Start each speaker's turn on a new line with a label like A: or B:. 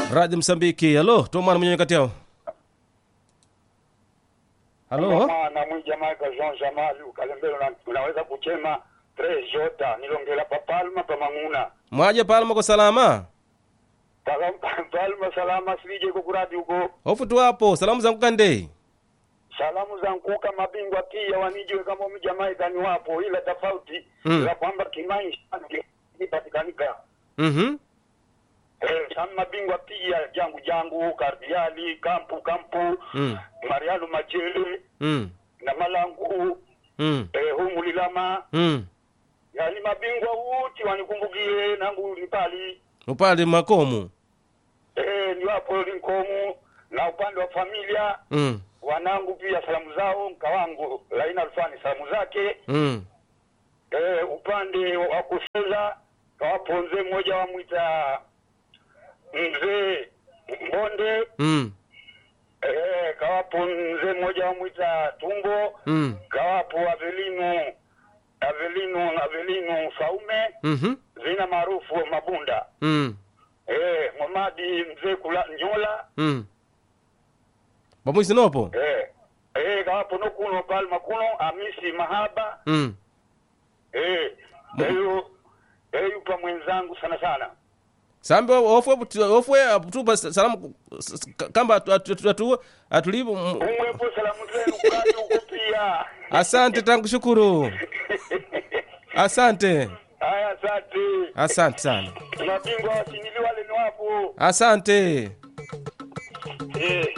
A: radio msambiki halo tomwana mwenyewe kati yao halo
B: mwana mwijamaika jean jamal ukalembelo na- unaweza kuchema tres jota nilongela pa palma pa mang'una
A: mwaje palma kwa salama
B: Pala- palma salama sije kukuradi huko
A: ofutu wapo salamu zangu kande
B: salamu za nkuka mabingwa pia wanijiwe kama mjamaika ni wapo ila tofauti
A: Mm.
B: za kwamba kimaisha ipatikanika
A: mhm
B: Eh, sana mabingwa pia jangu jangu kardiali kampu kampu
A: Mm.
B: marialu machele
A: mm.
B: na malangu
A: mm.
B: eh, humulilama
A: mm.
B: yani mabingwa wote wanikumbukie nangu nipali
A: upale makomu
B: eh, ni wapo linkomu na upande wa familia
A: mm.
B: wanangu pia salamu zao mka wangu laina alfani salamu zake
A: mm.
B: eh, upande wa kucheza kawapo mzee mmoja wamwita mzee mbonde
A: mm.
B: eh, kawapo mzee mmoja wamwita tumbo
A: mm.
B: kawapo avelino avelino avelino saume
A: mhm
B: zina maarufu mabunda
A: mm.
B: eh, Momadi mzee kula nyola
A: mm. bamwisinopo
B: eh, eh, kawapo nokuno palma kuno amisi mahaba
A: mm.
B: eh, eyo eyupa mwenzangu sana sana
A: sambe ofwe ofwe tupa salamu s- s- kamba atu- atu- atu- atu- atulivu m-
B: umwepo salamu zenu kadi huko pia
A: asante tankushukuru asante
B: haya asante
A: asante sana
B: mabingwa wasinili wale ni wapo
A: asante
B: eh.